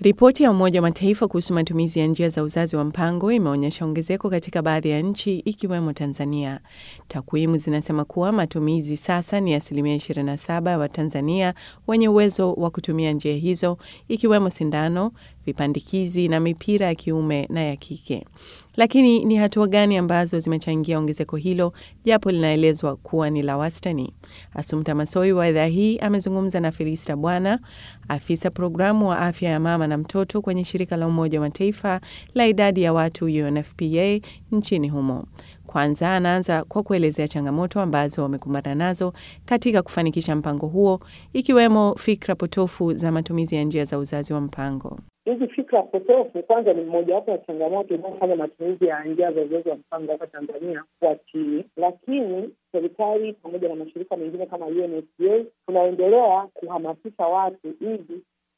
Ripoti ya Umoja wa Mataifa kuhusu matumizi ya njia za uzazi wa mpango imeonyesha ongezeko katika baadhi ya nchi ikiwemo Tanzania. Takwimu zinasema kuwa matumizi sasa ni asilimia 27 ya Watanzania wenye uwezo wa kutumia njia hizo ikiwemo sindano, vipandikizi na mipira ya kiume na ya kike. Lakini ni hatua gani ambazo zimechangia ongezeko hilo japo linaelezwa kuwa ni la wastani? Asumta Masoi wa idhaa hii amezungumza na Felista Bwana, afisa programu wa afya ya mama na mtoto kwenye shirika la Umoja wa Mataifa la idadi ya watu UNFPA nchini humo. Kwanza anaanza kwa kuelezea changamoto ambazo wamekumbana nazo katika kufanikisha mpango huo, ikiwemo fikra potofu za matumizi ya njia za uzazi wa mpango. Hizi fikra potofu kwanza ni mmojawapo ya changamoto inayofanya matumizi ya njia za uzazi wa mpango hapa Tanzania kuwa chini, lakini serikali pamoja na mashirika mengine kama UNFPA tunaendelea kuhamasisha watu ili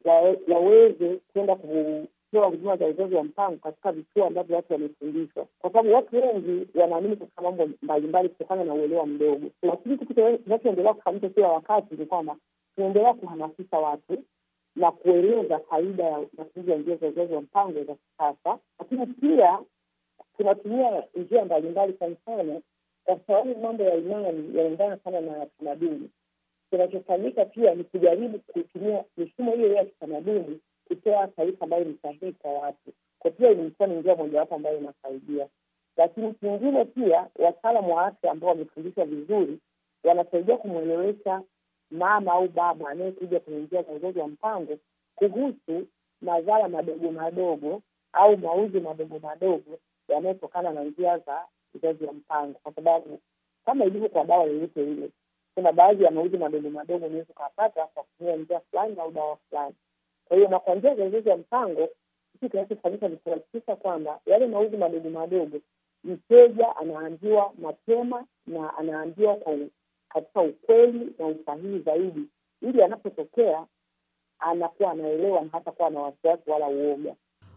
waweze kwenda kupewa huduma za uzazi wa mpango katika vituo ambavyo watu wamefundishwa, kwa sababu watu wengi wanaamini katika mambo mbalimbali kutokana na uelewa mdogo. Lakini kitu kinachoendelea kufanyika kila wakati ni kwamba tunaendelea kuhamasisha watu na kueleza faida ya matumizi ya njia za uzazi wa mpango za kisasa, lakini pia tunatumia njia mbalimbali. Kwa mfano, kwa sababu mambo ya imani yanaendana sana na tamaduni, kinachofanyika pia ni kujaribu kutumia mifumo hiyo ya kitamaduni kutoa taarifa ambayo ni sahihi kwa watu, kwa pia ilikuwa ni njia mojawapo ambayo inasaidia. Lakini kingine pia, wataalamu wa afya ambao wamefundishwa vizuri wanasaidia kumwelewesha mama au baba anayekuja kwenye njia za uzazi wa mpango kuhusu madhara madogo madogo au mauzi madogo madogo yanayotokana na njia za uzazi wa mpango, kwa sababu kama ilivyo kwa dawa yoyote ile, kuna baadhi ya mauzi madogo madogo unaweza ukapata kwa kutumia njia fulani au dawa fulani. Kwa hiyo na kwa njia za uzazi wa mpango, kitu kinachofanyika ni kuhakikisha kwamba yale mauzi madogo madogo mteja anaambiwa mapema na anaambiwa kwa katika ukweli na usahihi zaidi, ili anapotokea anakuwa anaelewa na hata kuwa na wasiwasi wala uoga.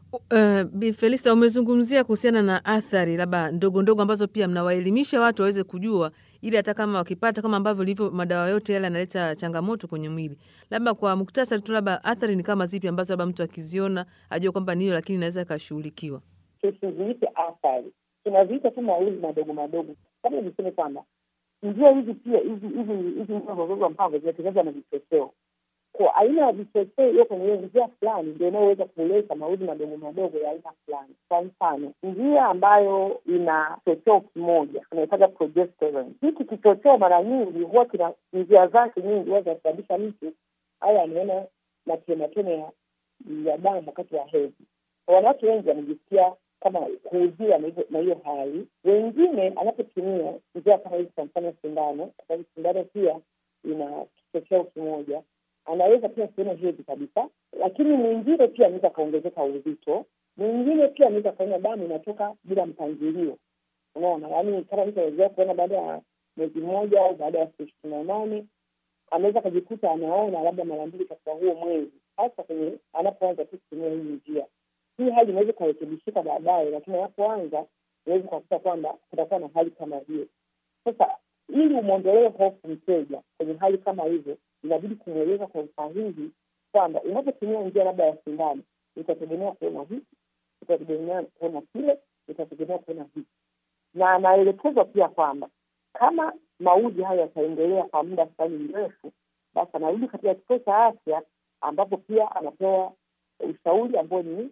Uh, Bi Felista, umezungumzia kuhusiana na athari labda ndogo ndogo ambazo pia mnawaelimisha watu waweze kujua, ili hata kama wakipata, kama ambavyo ilivyo madawa yote yale yanaleta changamoto kwenye mwili. Labda kwa muktasari tu, labda athari ni kama zipi ambazo labda mtu akiziona ajue kwamba ni hiyo, lakini inaweza ikashughulikiwa? Tusiziite athari, tunaziita tu mauzi madogo madogo. Kama niseme kwamba njia hizi pia hizi hizi hizi njia za uzazi wa mpango zinatengenezwa na vichocheo. Kwa aina ya vichocheo hiyo kwenye njia fulani ndio inayoweza kuleta mauzi madogo madogo ya aina fulani. Kwa mfano, njia ambayo ina kichocheo kimoja tunaitaja progesterone. Hiki kichocheo mara nyingi huwa kina njia zake nyingi huwa zinasababisha mtu au anaona matematone ya damu wakati wa hedhi. Wanawake wengi wanajisikia kama kuuziwa na hiyo hali. Wengine anapotumia njia kama hizi, kwa mfano sindano, kwa sababu sindano pia ina kichocheo kimoja, anaweza pia kuona hedhi kabisa. Lakini mwingine pia anaweza akaongezeka uzito, mwingine pia anaweza akaona damu inatoka bila mpangilio. Unaona, yaani kama mtu anaweza kuona baada ya mwezi mmoja au baada ya siku ishirini na nane anaweza akajikuta anaona labda mara mbili katika huo mwezi, hasa kwenye anapoanza tu kutumia hii njia hii hali inaweza ikarekebishika baadaye, lakini anapoanza inaweza ukakuta kwamba kutakuwa na hali kama hiyo. Sasa ili umwondolee hofu mteja kwenye hali kama hivyo, inabidi kumweleza kwa usahihi kwamba unapotumia njia labda ya sindano, itategemea kuona hiki, itategemea kuona kile, itategemea kuona hiki, na anaelekezwa pia kwamba kama mauji hayo yataendelea kwa muda fulani mrefu, basi anarudi katika kituo cha afya ambapo pia anapewa ushauri ambao ni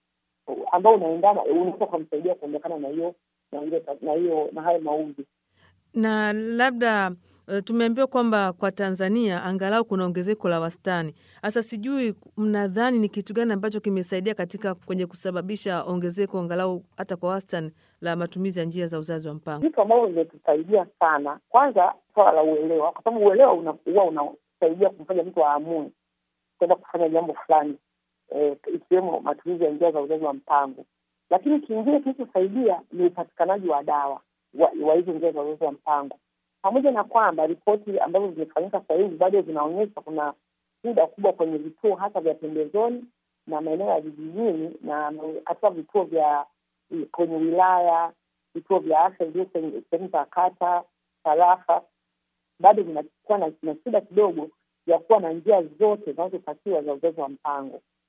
ambao unaendana unaweza kumsaidia kuondokana na hiyo na hiyo na hayo mauzi. Na labda uh, tumeambiwa kwamba kwa Tanzania angalau kuna ongezeko la wastani. Sasa sijui mnadhani ni kitu gani ambacho kimesaidia katika kwenye kusababisha ongezeko angalau hata kwa wastani la matumizi ya njia za uzazi wa mpango? Vitu ambavyo vimetusaidia sana, kwanza swala la uelewa, kwa sababu uelewa huwa unasaidia kumfanya mtu aamue kwenda kufanya jambo fulani E, ikiwemo matumizi ya njia za uzazi wa mpango. Lakini kingine kilichosaidia ni upatikanaji wa dawa wa hizo njia za uzazi wa mpango, pamoja na kwamba ripoti ambazo zimefanyika sasa hivi bado zinaonyesha kuna shida kubwa kwenye vituo hasa vya pembezoni na maeneo ya vijijini na katika vituo vya kwenye wilaya, vituo vya afya vilio kwenye sehemu za kata, tarafa, bado vinakuwa na shida kidogo ya kuwa na njia zote zinazotakiwa za uzazi wa mpango.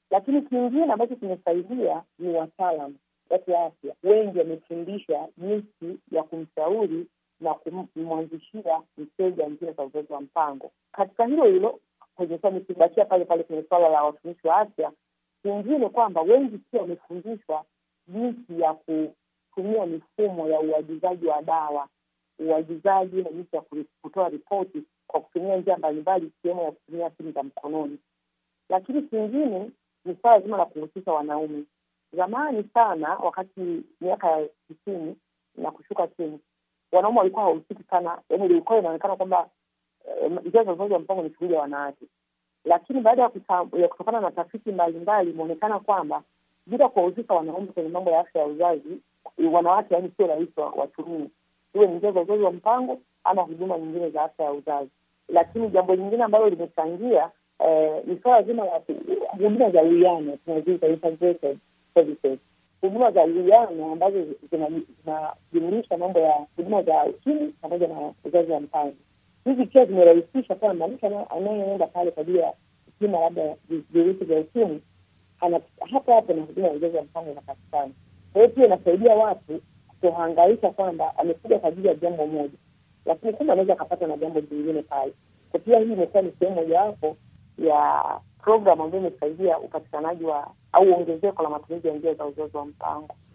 Lakini kingine ambacho kimesaidia ni wataalam watu wa afya wengi wamefundisha jinsi ya kumshauri na kumwanzishia mteja njia za uzazi wa mpango. Katika hilo hilo kwenye nikibakia pale pale kwenye suala la watumishi wa afya, kingine kwamba wengi pia wamefundishwa jinsi ya kutumia mifumo ya uagizaji wa dawa, uagizaji na jinsi ya kutoa ripoti kwa kutumia njia mbalimbali, ikiwemo ya kutumia simu za mkononi. Lakini kingine ni swala zima la kuhusisha wanaume. Zamani sana, wakati miaka ya tisini na kushuka chini, wanaume walikuwa hawahusiki sana, yaani ilikuwa inaonekana kwamba njia za uzazi wa mpango ni shughuli ya wanawake, lakini baada ya, ya kutokana na tafiti mbalimbali imeonekana kwamba bila kuwahusisha wanaume kwenye mambo ya afya ya uzazi, wanawake yaani sio rahisi watumie, iwe ni njia za uzazi wa mpango ama huduma nyingine za afya ya uzazi. Lakini jambo lingine ambalo limechangia eh, ni swala zima la huduma za uwiano tunaziita integrated services, huduma za uwiano ambazo zinajumuisha mambo ya huduma za ukimwi pamoja na uzazi wa mpango hizi pia zimerahisisha kwamba mtu anayeenda pale kwa ajili ya kupima labda virusi vya ukimwi hapo hapo na huduma ya uzazi wa mpango inapatikana. Kwa hiyo pia inasaidia watu kutohangaika kwamba amekuja kwa ajili ya jambo moja, lakini kumbe anaweza akapata na jambo jingine pale. Kwa pia hii imekuwa ni sehemu mojawapo ya programu ambayo imesaidia upatikanaji wa au ongezeko la matumizi ya njia za uzazi wa mpango.